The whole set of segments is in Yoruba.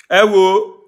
ẹ wo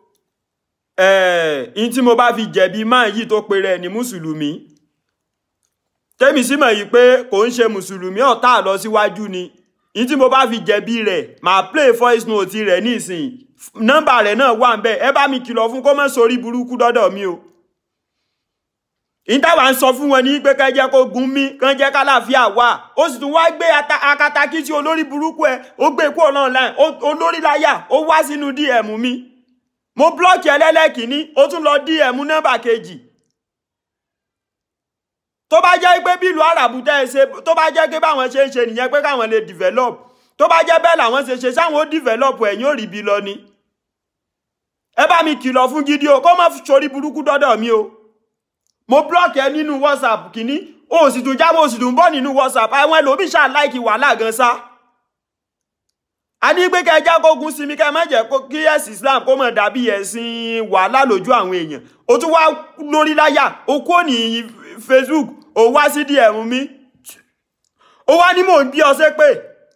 ẹ n tí mo bá fi jẹ̀bi máa yìí tó pe rẹ̀ ní mùsùlùmí tẹ́mi sì mọ̀ yìí pé kò ń ṣe mùsùlùmí ọ̀tá lọ síwájú ni n tí mo bá fi jẹ̀bi rẹ̀ màá play voice note rẹ̀ nísìnyí nọ́mbà rẹ̀ náà wà ń bẹ̀ ẹ bá mi kìlọ̀ fún kó má sórí burúkú dọ́dọ̀ mi o ìtawà ń sọ fún wọn ní pé kẹ́ jẹ́ kó gun mí kàn jẹ́ kálàáfíà wà ó sì tún wá gbé akatakí tí olórí burúkú ẹ ó gbé kú ọ̀nà online olórí láyà ó wá sínú dm mi mo blọ́ọ̀kì ẹlẹ́lẹ́kìíní ó tún lọ dm nọ́mbà kejì tó bá jẹ́ pé bí ìlú àràbù tẹ́ ẹ ṣe tó bá jẹ́ pé báwọn ṣe ń ṣe nìyẹn pé káwọn lè develop tó bá jẹ́ bẹ́ẹ̀ làwọn ṣe ṣe sáwọn ó develop ẹ̀yìn ò rí bí lọ ni ẹ bá mi kìlọ̀ fún gidi o kó má sórí burúkú dọ́dọ̀ mi o mo block ẹ nínú whatsapp kìíní o sì tún jábọ̀ o sì tún bọ́ nínú whatsapp àwọn ẹlòmíì ṣáà láìkì wàhálà gan sá a ní pé kẹjá kógun sinmi kẹ má jẹ́ kí ẹ̀sìn islam kó mọ̀ dàbí ẹ̀sìn wàhálà lójú àwọn èèyàn o tún wá lórí láyà o kò ní facebook o wá sí dm mi o wá ní mò ń bí ọ ṣépè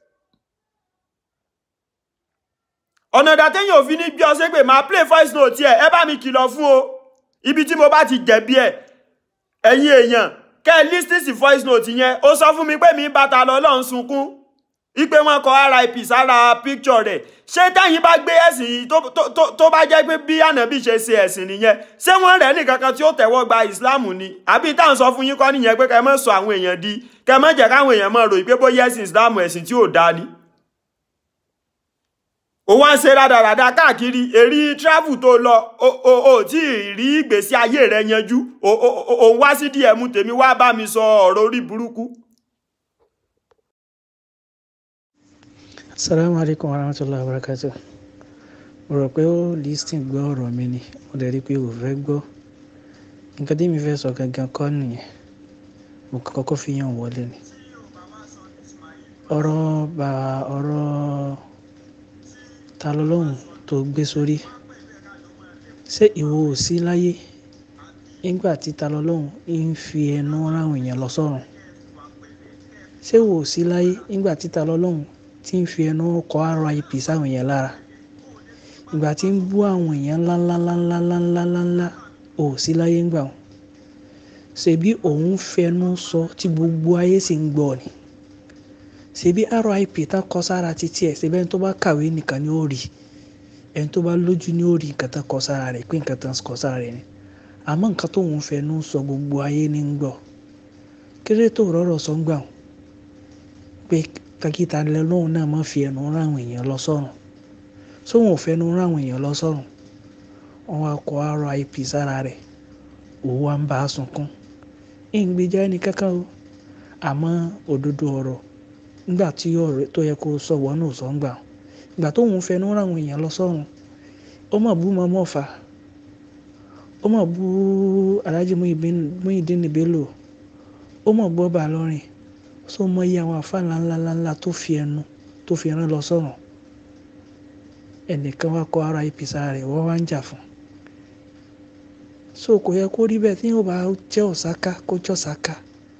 ọ̀nà ìdàtẹ́yìn òfin ní bí ọ ṣépè máa play voice note ẹ ẹ bá mi kìlọ̀ fún o ibi tí mo bá ti jẹ̀bi ẹ̀ ẹ̀yin èèyàn kẹ́ ẹ lísìn sí voice note yẹn ó sọ fún mi pé mi bàtà lọ lọ́n sunkún ipe wọn kọ rip sára picture rẹ̀ ṣé táyìn bá gbé ẹ̀sìn yìí tó bá jẹ́ pé bí ànábì ṣe ṣe ẹ̀sìn nìyẹn ṣé wọ́n rẹ̀ ní kankan tí ó tẹ̀wọ́ gba islam ni àbí táwọn sọ fún yín kọ́ nìyẹn pé kẹ́ mọ́ sọ àwọn èèyàn di kẹ́ mọ́ jẹ́ káwọn èèyàn mọ́ ròyìn pé bóyá ẹ̀sìn islam ẹ̀sìn tí ò dáa ni ó wá ń ṣe rádaràda káàkiri èrí travel tó lọ o tí ì rí ìgbésí ayé rẹ yanjú o wá sí dm tèmi wá bá mi sọ ọ̀rọ̀ orí burúkú. Assalamu alaikum warahmatullahi wabarakatuh mo rò pé ó listing gbọ́ ọ̀rọ̀ mi ni mo dẹ̀ rí i pé ò fẹ́ gbọ́ nǹkan tí mi fẹ́ sọ gangan kọ́ nìyẹn mo kọ́kọ́ fi yàn wọlé ni ọ̀rọ̀ bá ọ̀rọ̀ ta lọ́lọ́hun tó gbé sórí ṣé ìwọ ò sí láyé nígbà tí ta lọ́lọ́hun ń fi ẹnu ráwọn èèyàn lọ sọ́run ṣé ìwọ ò sí láyé nígbà tí ta lọ́lọ́hun tí ń fi ẹnu kọ RIP sáwọn èèyàn lára ìgbà tí ń bú àwọn èèyàn ńláńláńláńláńláńláńlá ò sí láyé ńgbà wọn ṣebí òun fẹnu sọ tí gbogbo ayé sì ń gbọ́ ni ṣebí RIP tán kọ sára títí ẹ̀ ṣebí ẹni tó bá kàwé nìkan ni ó rí ẹni tó bá lójú ni ó rí nǹkan tán kọ sára rẹ̀ pé nǹkan tán kọ sára rẹ̀ ni àmọ́ nǹkan tó ń fẹnu sọ gbogbo ayé ní ń gbọ́ kéré tó rọrọ̀ sọ ń gbà wọn pé kakíta lọ́hùn náà má fi ẹnu ráwọn èèyàn lọ sọ́run sóhun ò fẹnu ráwọn èèyàn lọ sọ́run wọn wá kọ RIP sára rẹ̀ òun wá ń bá a sunkún ìgbèjà ẹni kankan o àmọ́ òdodo ọ̀rọ̀ nígbà tí ọ̀rẹ́ tó yẹ kó sọ wọ́n náà sọ ń gbà ìgbà tó ń fẹnu ráwọn èèyàn lọ sọ́run ó mà bú mọ́mọ́ fà ó mà bú Alhaji Muyideen Bello ó mà bú Ọba Ìlọrin so mọ iye àwọn àfa ńláńláńlá tó fi ẹnu tó fi rán lọ sọ́run ẹnìkan wá kọ RIP sára rẹ̀ wọ́n wá ń jà fún so kò yẹ kó rí bẹ́ẹ̀ tí yóò bá jẹ́ ọ̀sáká kó jẹ́ ọ̀sáká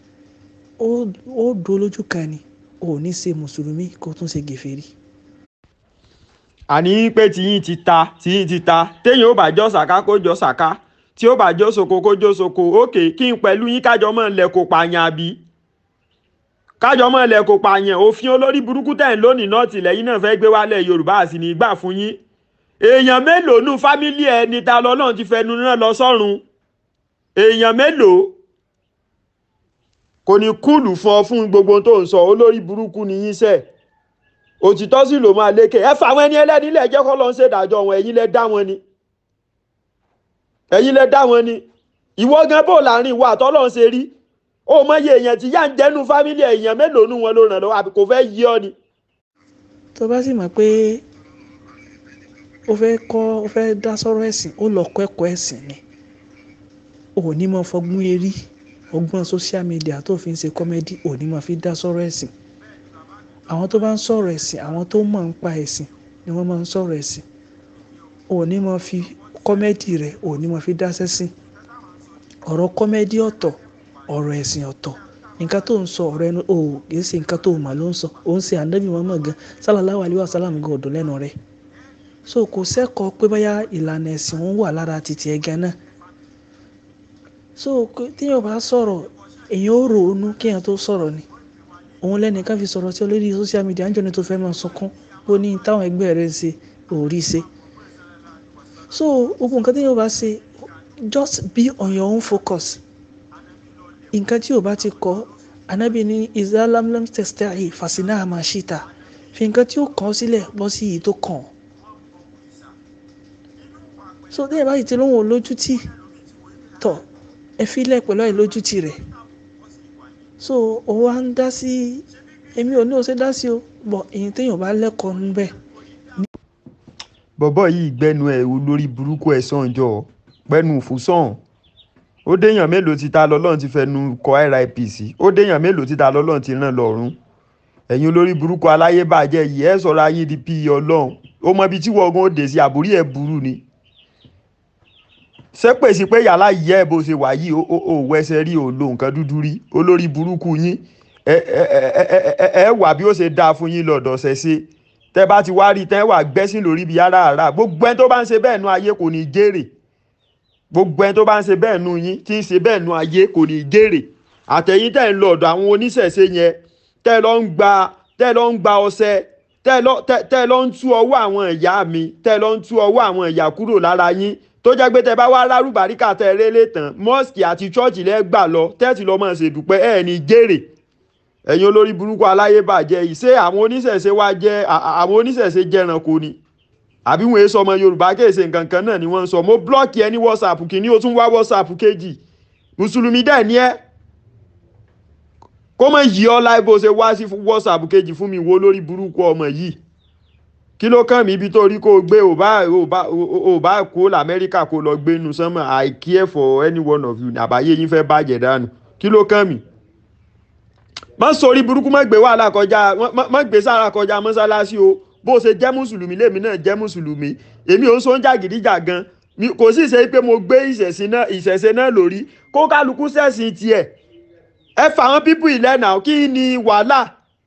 ó dúró lójú kan ni ò ní ṣe mùsùlùmí kó tún ṣe gèfèrí. àní pé tiyín ti ta tiyín ti ta téèyàn ó bá jọ sàká kó jọ sàká tí ó bá jọ soko kó jọ soko òkè kí n pẹ̀lú yín kájọ mọ́ ilẹ̀ kó pààyàn àbí kájọ mọ́ ilẹ̀ kó pààyàn òfin olórí burúkú tẹ̀ ń lónìí náà tìlẹ̀ yín náà fẹ́ gbé wálẹ̀ yorùbá àti ní gbà fún yín èèyàn mélòó nù fámílì ẹ ní ta lọ́lọ́run ti fẹnu náà lọ sọ́run èèyàn mélòó kò ní kúlù fún ọ fún gbogbo tó ń sọ olórí burúkú ni yín sẹ́ẹ̀ òtítọ́ sì ló máa lékè ẹ fà àwọn ẹni ẹlẹ́ni lẹ̀ jẹ́ kọ́ lọ ń ṣèdájọ́ wọn ẹ̀yin lẹ dá wọn ni ẹ̀yin lẹ dá wọn ni ìwọ gan bò láàrin ìwọ àtọ́lọ́ ń ṣe rí ó mọ iye èèyàn tí yá ń jẹ́nu fámílì èèyàn mélòó nù wọn ló ràn lọ́wọ́ àbí kò fẹ́ yí ọ ni. tó bá sì mọ̀ pé ó fẹ́ kọ́ ó fẹ́ dá sọ́rọ̀ ẹ̀sìn ó lọ kọ́ ẹ̀kọ́ ẹ̀sìn ni ò ní mọ fọgbọ́n erí ọgbọ́n social media tó fi ń ṣe kọ́mẹ́dì ò ní mọ fi dá sọ́rọ̀ ẹ̀sìn àwọn tó bá ń sọ̀rọ̀ ẹ̀sìn àwọn tó mọ̀ ń pa ẹ̀sìn ni wọ́n máa ń sọ̀rọ̀ ẹ̀sìn ò ní mọ fi kọ́mẹ́dì rẹ̀ ò ní mọ fi dá sẹ́sìn ọ̀rọ̀ kọ́mẹ́dì ọ̀tọ̀ ọ̀rọ̀ ẹ̀sìn ọ̀tọ̀ nǹkan tó ń sọ ọ̀rọ̀ ẹnu ò kìí ṣe nǹkan tó mà ló ń sọ ó ń ṣe ànábì Muhammad gan sallallahu alaihi wasallam gan ọ̀dọ̀ lẹ́nu rẹ̀ so kò sẹ́kọ̀ọ́ pé bóyá ìlànà ẹ̀sìn òun wà lára títí ẹ̀ gan náà so téèyàn bá sọ̀rọ̀ èèyàn ó ronú kéèyàn tó sọ̀rọ̀ ni òun lẹ́nìkan fi sọ̀rọ̀ sí olórí social media ń jọ ní tó fẹ́ máa sunkún ó ní táwọn ẹgbẹ́ rẹ̀ ń ṣe òórí ṣe so gbogbo nǹkan téèyàn bá ṣe just be on your own focus nǹkan tí ò bá ti kọ́ anábì ní isalamlam testahi fasina amashita fi nǹkan tí ó kàn ọ́ sílẹ̀ bọ́ sí èyí tó kàn ọ́ so téèyàn bá sì ti lóhùn olójútì tọ̀ ẹ filẹ̀ pẹ̀lú àìlójútì rẹ̀ so ó wá ń dá sí èmi ò ní o ṣe dá sí o bọ̀ èyí téèyàn bá lẹ́kọ̀ọ́ níbẹ̀ bọ̀bọ̀ yìí gbẹ́nu ẹ̀ lórí burúkú ẹ̀ sànjọ́ pẹ́nu fúsàn ó déèyàn mélòó ti ta lọ́lọ́run ti fẹnu kọ RIP sí ó déèyàn mélòó ti ta lọ́lọ́run ti ràn lọ́rùn ẹ̀yin olórí burúkú aláyébàjẹ́ yìí ẹ̀ sọ̀rọ̀ ayé di pí ọlọ́run ó mọ ibi tí wọ́gán ó dé sí àbúrí ẹ̀ burú ni ṣé pèsè pé yàrá yìí ẹ̀ bó ṣe wà yìí ó ó wẹsẹ̀ rí ò lo nǹkan dúdú rí olórí burúkú yín ẹ ẹ ẹ ẹ ẹ wà bí ó ṣe dáa fún yín lọ́dọ̀ ṣẹ̀ṣẹ̀ tẹ́ bá ti wá rí tẹ́ wà gbẹ́sìn lórí ibi ara àrà gbogbo ẹni tó bá ń ṣe bẹ́ẹ̀ nu ayé kò ní jèrè gbogbo ẹni tó bá ń ṣe bẹ́ẹ̀ nu yín tí ń ṣe bẹ́ẹ̀ nu ayé kò ní jèrè àtẹ̀yìn tẹ́ ń lọ ọ̀dọ̀ àwọn oníṣẹ̀ṣe yẹn tẹ́ lọ ń gba tẹ́ lọ ń gba ọṣẹ tẹ́ lọ tẹ́ tẹ́ lọ ń tú ọwọ́ àwọn ìyá mi tẹ́ lọ ń tú ọwọ́ àwọn ìyá kúrò lára yín tó jẹ́ pé tẹ́ bá wá lárúbáríkà tẹ́ rélé tán mọ́ọ̀sì àti chọ́ọ̀chì lẹ́ gbà lọ tẹ́ẹ̀tì lọ́ mọ̀ ṣèdúpẹ́ ẹ̀ ní jèrè ẹ̀yin olórí burúkú aláyébàjẹ́ yìí ṣé àwọn oníṣẹ̀ṣe wá jẹ́ àwọn oníṣẹ̀ṣe jẹ́ranko ni àbí wọn èso ọmọ yorùbá kéèṣe nǹkan kan náà ni wọ́n ń sọ mo blọ́ọ̀kì ẹ ní whatsapp kìíní o tún wá whatsapp kejì mùsùlùmí dẹ̀ ní ẹ́ kó mọ̀ yí ọ láì bó ṣe wá sí whatsapp kejì fún mi wo lórí burúkú ọmọ yìí kí ló kàn mí ibi tó rí kó o gbé ò bá ò bá ò bá kó lamẹ́ríkà kó lọ gbé inú sánmọ̀ i care for any one of you àbáyé yín fẹ́ bàjẹ́ dànù kí ló kàn mí má sọrí burúkú má gbé wàhálà kọjá má gbé sára kọjá mọ́sálásí o bó ṣe jẹ́ mùsùlùmí lèmi náà jẹ́ mùsùlùmí èmi ò ń sọ ń jàgídíjà gan kò sì ṣe pé mo gbé ìṣẹ̀sìn náà ìṣẹ̀ṣe náà lórí kó kálukú ṣẹ̀sìn tiẹ̀ ẹ fà wọn pípù ìlẹ́nà kí ni wàhálà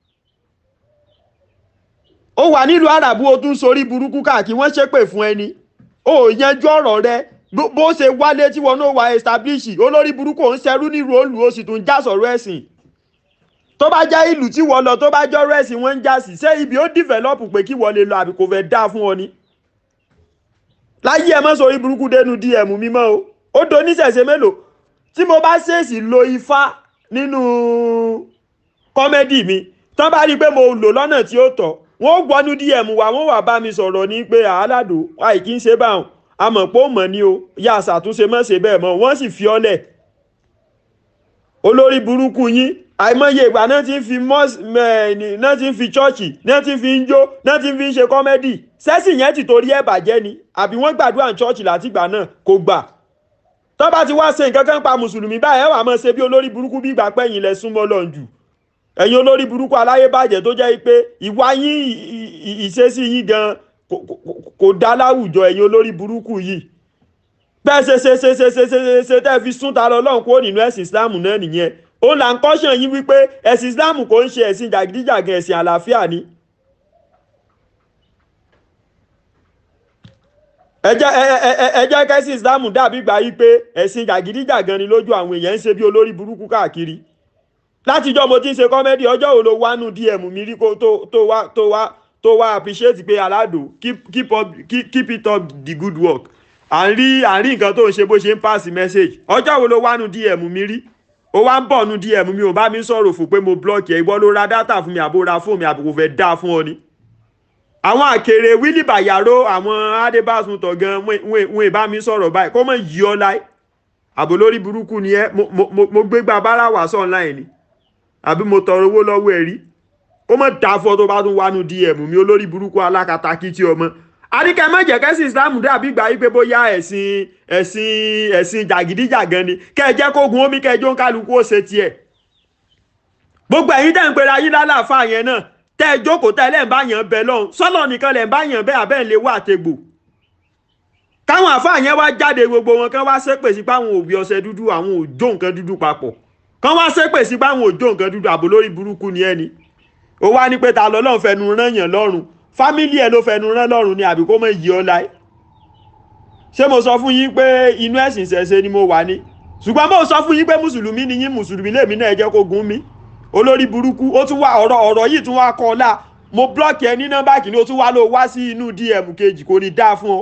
ó wà nílùú àràbù o tún sọrí burúkú káàkiri wọ́n ṣépè fún ẹni ó yanjú ọ̀rọ̀ rẹ bó ṣe wálé tí wọn náà wà establish olórí burúkú ò ń ṣerú nílùú òǹlù ó sì tún já sọ̀rọ̀ ẹ̀sìn tó bá jẹ́ ìlú tí wọ́n lọ tó bá jọ́rọ̀ ẹ̀sìn wọ́n ń já sí ṣé ibi ó develop pé kí wọ́n lè lọ àbí kò fẹ́ dáa fún ọ ni. láyé ẹ mọ́ sórí burúkú dénú dm mímọ́ o ó do níṣẹ̀ṣe mélòó tí mo bá ṣèèṣì lo ifá nínú kọ́mẹ́dì mi tán bá rí i pé mo lò lọ́nà tí ó tọ́ wọ́n ó gbọ́nú dm wa wọ́n wà bá mi sọ̀rọ̀ ní pé àálàdò àìkí ń ṣe báwọn àmọ̀ pé ó mọ̀ ní o yá àṣàtúnṣe mọ́ ṣe bẹ́ẹ̀ mọ́ wọ́n sì fi ọ́ lẹ̀ olórí burúkú yín àìmọye ìgbà náà ti ń fi mọ́s náà ti ń fi chọ́ọ̀chì náà ti ń fi ń jó náà ti ń fi ń ṣe kọ́mẹ́dì sẹ́sì yẹn ti torí ẹ̀ bàjẹ́ ni àbí wọ́n gbàdúrà ní chọ́ọ̀chì látìgbà náà kò gbà tó bá ti wá ṣe nǹkan kan pa mùsùlùmí báyìí ẹ̀ wà máa ṣe bí olórí burúkú bí ìgbà pẹ́yìn lẹ súnmọ́ lọ́n jù ẹ̀yin olórí burúkú aláyébàjẹ́ tó jẹ́ pé ìwà yín ìṣesí yín gan kò dá láwùjọ ẹ̀yin olórí burúkú yìí bẹ́ẹ̀ ṣe ṣe ṣe ṣe ṣe ṣe ṣe tẹ́ fi sún ta lọ lọ́hùn kúrò nínú ẹ̀sìn Islam náà nìyẹn ó là ń kọ́ṣàn yín wípé ẹ̀sìn Islam kò ń ṣe ẹ̀sìn jàgídíjàgan ẹ̀sìn àlàáfíà ni. ẹ jẹ́ ẹ jẹ́ kẹ́sìn Islam dàbí gbà yí pé ẹ̀sìn jàgídíjàgan ni lójú àwọn èèyàn ń ṣe bí olórí burúkú káàkiri látijọ́ mo ti ń ṣe kọ́mẹ́dì ọjọ́ wo ló wánú DM mi rí kó tó wá tó wá tó wá appreciate pé aládò keep keep up keep, keep it up the good work à ń rí à ń rí nǹkan tó ń ṣe bó ṣe ń pass message ọjọ́ wo ló wánú DM mi rí ó wá ń bọ̀ nu DM mi ò bá mi sọ̀rọ̀ fún pé mo block ẹ̀ ìwọ ló ra data fún mi àbó ra fóònù mi àbò kò fẹ́ dáa fún ọ ni. àwọn àkèrè wílì bàyàró àwọn adébásun tọ̀ gan wọn ì bá mi sọ̀rọ̀ báyìí kó mọ̀ yí ọ láì àbò lórí burúkú ni ẹ mo gbé gba bára wà sọ̀ online ni àbí mo tọrọ owó lọ́wọ́ ẹ rí kó mọ̀ dáa fún ọ tó bá tún wá nu DM mi olórí burúkú alákatakí tí ọmọ àríkẹ́ má jẹ́ kẹ́sìn islam dàbí gbà yí pé bóyá ẹ̀sìn ẹ̀sìn ẹ̀sìn jàgídíjàgan ni kẹ́ ẹ jẹ́ kógun omi kẹjọ ń kálukú ó ṣe tiẹ̀ gbogbo ẹ̀yin tẹ̀ ń pera yín lálàáfà yẹn náà tẹ́ ẹ jókòó tẹ́ ẹ lẹ́ẹ̀ bá yàn bẹ lọ́hùn sọ́lọ̀ nìkan lẹ̀ ń bá yàn bẹ́ẹ̀ abẹ́ ń lè wá àtegbò káwọn àfáà yẹn wá jáde gbogbo wọn kán wá ṣépè sí pé àwọn òbí ọṣẹ dúdú àwọn òjò nǹkan dúdú papọ̀ kán wá ṣépè sí pé àwọn òjò nǹkan dúdú àbò lórí burúkú ni ẹni ó wá ní pé ta lọ́lọ́run fẹnu rán yàn lọ́rùn fámílì ẹ̀ ló fẹnu rán lọ́rùn ni àbí kó mọ̀ yí ọ láì ṣé mo sọ fún yín pé inú ẹ̀sìn ṣẹ̀ṣẹ̀ ni mo wà ní ṣùgbọ́n mo sọ fún yín pé mùsùlùmí ni yín mùsùlùmí lèmi náà ẹ jẹ́ kó gún mi olórí burúkú ó tún wá ọ̀rọ̀ ọ̀rọ̀ yìí tún wá kọ́ ọ́ la mo blọ́ọ̀kì ẹ ní nọ́mbà kìíní ó tún wá lọ wá sí inú dm kejì kò ní dáa fún ọ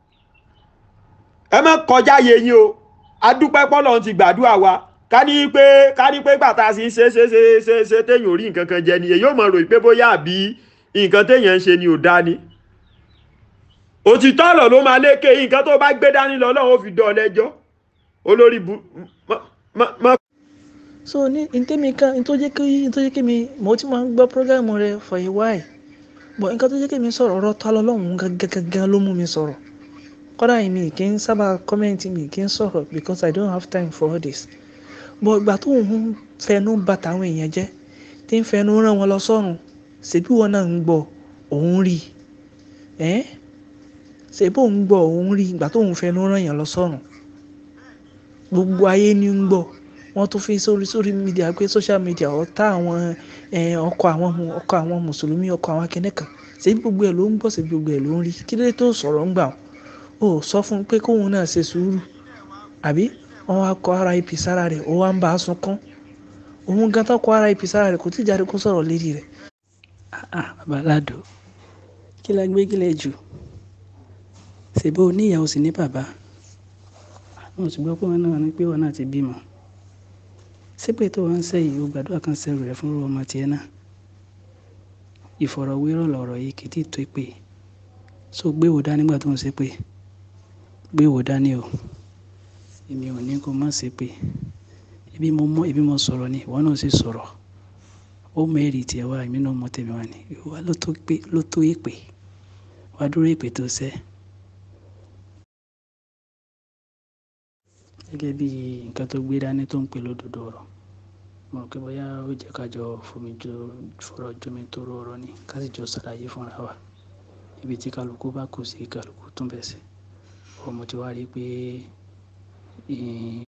ẹ má kọjá yẹ yín o adúpẹ́ pọ́lọ́ ti gbàdúrà wa ká ní pé ká ní pé gbàtà sí ṣe ṣe ṣe ṣe ṣe téèyàn ò rí nǹkan kan jẹ nìyẹn yóò mọ̀ ròyìn pé bóyá àbí nǹkan téèyàn ń ṣe ni ò dá ni òtítọ́ ọ̀rọ̀ ló máa lékè nǹkan tó bá gbé dání lọ Ọlọ́run ó fi dán ọ lẹ́jọ́ olórí bu mọ́. so ní ntẹ́mi kan ntọ́ jẹ́ kí ntọ́ jẹ́ kí mi mo ti máa ń gbọ́ programu rẹ for a while but nǹkan tó jẹ́ kí mi sọ̀rọ̀ ọ̀rọ̀ ta lọ́lọ́run gangan ló mú mi sọ̀rọ̀ kọ́dà yìí mi kì í sábà kọ́mẹ́ǹtì mi kì í sọ̀rọ̀ because I don't have time for all this but ìgbà tó ń fẹnu bà tàwọn èèyàn jẹ́ tí ń fẹnu rán wọn lọ sọ́run ṣèbí wọn náà ń gbọ́ òun rí ẹ́ ṣèbí òun gbọ́ òun rí ìgbà tó ń fẹnu rán yàn lọ sọ́run gbogbo ayé ni ń gbọ́ wọ́n tún fi sórí sórí mídíà pé social media ọ̀tá àwọn ọkọ̀ àwọn ọkọ̀ àwọn mùsùlùmí ọkọ̀ àwọn akẹ́nẹ́kan ṣèbí gbogbo ẹ̀ ló ń gbọ́ ṣèbí gbogbo ẹ̀ ló ń rí kí ló tó sọ̀rọ̀ ń gbà ó sọ fún un pé kóun náà ṣe sùúrù àbí wọn wá kọ ara ip sára rẹ̀ ó wá ń bá a sunkún òun gan tó kọ ara ip sára rẹ̀ kò tí ì jáde kó sọ̀rọ̀ lérí rẹ̀. bàbá aládùn kí la gbé kílẹ̀ jù ṣèbó oníyàwó sì ní bàbá àwọn òṣùgbọ́n pé wọn náà ní pé wọn náà ti bímọ sípè tó wá ń sẹ́yìn ó gbàdúrà kan sẹ́rù rẹ̀ fún ọmọ tiẹ̀ náà ìfọ̀rọ̀wérọ̀ lọ̀rọ̀ yìí kì í tí ì tó pé so gbé wò dání nígbà tó ń ṣe pé gbé wò dání o èmi ò ní kó má ṣe pé ebi mo mọ ebi mo sọ̀rọ̀ ni ìwọ náà sì sọ̀rọ̀ ó mẹ́rì tiẹ̀ wá èmi náà mọ tèmi wá ni ìwọ ló tó pé ló tó èpè wá dúró èpè tó ṣẹ́ gẹ́gẹ́ bí nǹkan tó gbé dání tó ń pè lódodo ọ̀rọ̀ mo rò pé bóyá ó jẹ́ ká jọ fomi jọ fọ̀rọ̀ jomi tó rọ ọ̀rọ̀ ni ká sì jọ ṣàlàyé fúnra wa ibi tí kálukú bá kù sí kálukú tún bẹ̀ sí ọmọ tí wàá rí pé